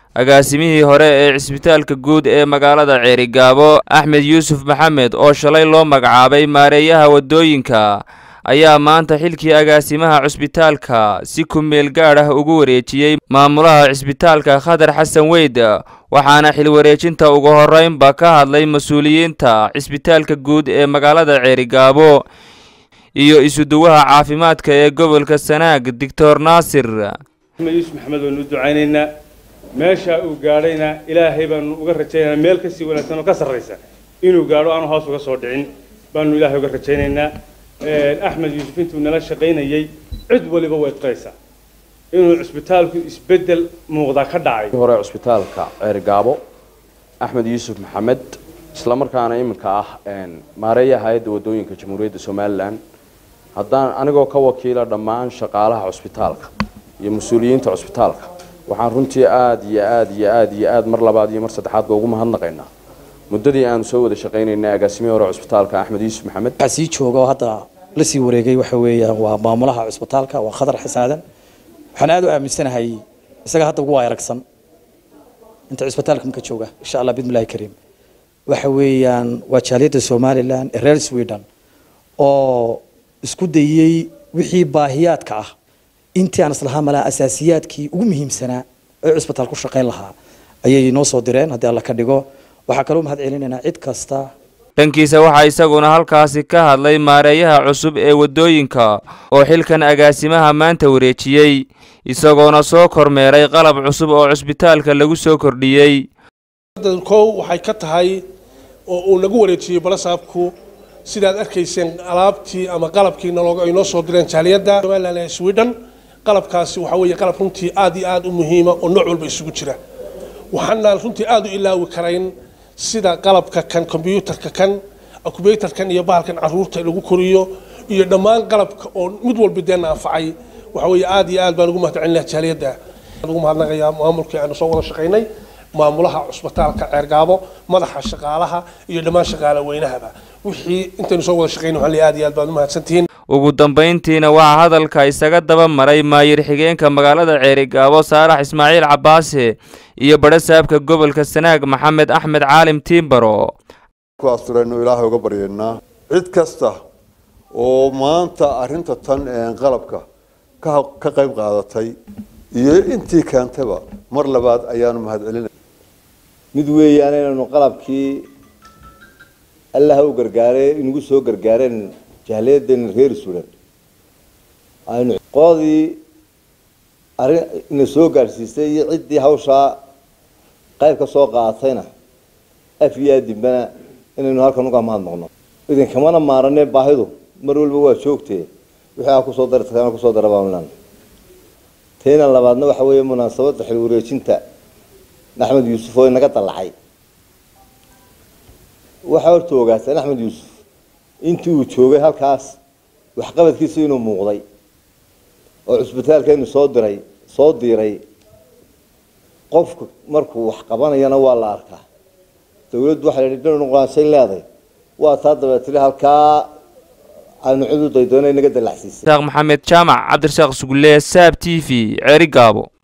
agaasimihii hore ee cisbitaalka guud ee magaalada ceerigaabo axmed yuusuf maxamed oo shalay loo magacaabay maareeyaha waddooyinka ayaa maanta xilkii agaasimaha cusbitaalka si ku-meel gaadh ah ugu wareejiyey maamulaha cisbitaalka khadar xasan weyd waxaana xilwareejinta ugu horreynba ka hadlay mas-uuliyiinta cisbitaalka guud ee magaalada ceerigaabo iyo isuduwaha caafimaadka ee gobolka sanaag doctor naasir axmed yuusuf maxamed baanu u ducaynaynaa meeshaa uu gaadhayna ilaahay baanu uga rajaynaynaa meel kasii wanaagsan oo ka sarraysa inuu gaadho aanu hoos uga soo dhicin baanu ilaahay uga rajaynaynaa axmed yuusuf intuu nala shaqaynayey cid waliba way qiraysaa inuu cisbitaalku isbeddel muuqda ka dhacay hore cusbitaalka ceerigaabo axmed yuusuf maxamed islamarkaana iminka ah maareeyaha hay-adda waddooyinka jamhuuriyadda somalilan haddaan anigoo ka wakiila dhammaan shaqaalaha cusbitaalka iyo mas-uuliyiinta cusbitaalka waxaan runtii aada iyo aada iyo aada iyo aada mar labaad iyo mar saddexaadba ugu mahadnaqaynaa muddadii aanu soo wada shaqaynaynay agaasimihii hore cusbitaalka axmed yuusuf maxamed waxaa sii jooga oo hadda la sii wareegay waxa weeyaan waa maamulaha cusbitaalka waa khadar xisaadan waxaan aada u aaminsanahay isaga hadda ugu waayaragsan inta cusbitaalka marka jooga insha allah bidmillahi kariim waxa weeyaan waa jaaliyadda somalilan ee reer sweden oo isku dayey wixii baahiyaadka ah intii aan islahaa malaa asaasiyaadkii ugu muhiimsanaa ee cusbitaal ku shaqayn lahaa ayay noo soo direen haddii alla ka dhigo waxaa kaloo mahad celinaynaa cid kasta dhankiisa waxaa isaguna halkaasi ka hadlay maareeyaha cusub ee waddooyinka oo xilkan agaasimaha maanta wareejiyey isagoona soo kormeeray qalab cusub oo cusbitaalka lagu soo kordhiyey kow waxay ka tahay oo uu nagu wareejiyey balasaabku sidaad arkayseen alaabtii ama qalabkii ay noo soo direen jaaliyadda somalilan ee sweden qalabkaasi waxaa weeye qalab runtii aad iyo aad u muhiima oo nooc walba isugu jira waxaana runtii aada u ilaawi karayn sida qalabka kan kombyuutarka kan akubyuutarkan iyo bahalkan caruurta lagu koriyo iyo dhammaan qalabka oo mid walba deena anfacay waxa weeye aad iyo aad baan ugu mahadcelinaha jaaliyadda ugu mahadnaqayaa maamulkii aanu soo wada shaqaynay maamulaha cusbitaalka ceergaabo madaxa shaqaalaha iyo dhammaan shaqaale weynahaba wixii intaynu soo wada shaqaynay waxaan leeyahay aad iyo aad baad u mahadsantihiin ugu dambayntiina waxaa hadalka isaga daba maray maayir xigeenka magaalada ceerigaabo saalax ismaaciil cabaase iyo badhasaabka gobolka sanaag maxamed axmed caalim tiimbaro kuwaasturaynu ilaahay uga baryaynaa cid kasta oo maanta arrinta tan qalabka ka qayb qaadatay iyo intii keentaba mar labaad ayaanu mahad celinay mid weeyaan inaynu qalabkii allaha u gargaaray inagu soo gargaareen jahliyadeena reer sulan aynu qoodii arrin ina soo gaadhsiisay iyo ciddii hawshaa qayb ka soo qaadatayna af iyo aadimbana inaynu halkan uga mahadnaqno idinkamana maaranee baahidu mar walba waa joogtee wixii aa kusoo dartana kusoo dara baanlan tayna labaadna waxa weeye munaasabadda xil wareejinta axmed yuusuf oo inaga dallacay waxaa horta ogaataan axmed yuusuf intii uu joogay halkaas waxqabadkiisa inuu muuqday oo cusbitaalkeenu soo diray soo diiray qofku markuu wax qabanayana waa la arkaa dawladdu waxay leedahay dhinac nuqaansayn leedahay waa taa dabeetile halkaa aanu cid u daydoona inaga dallacsiisay sheekh maxamed jaamac cabdirasaaq sugulle saab t v ceeri gaabo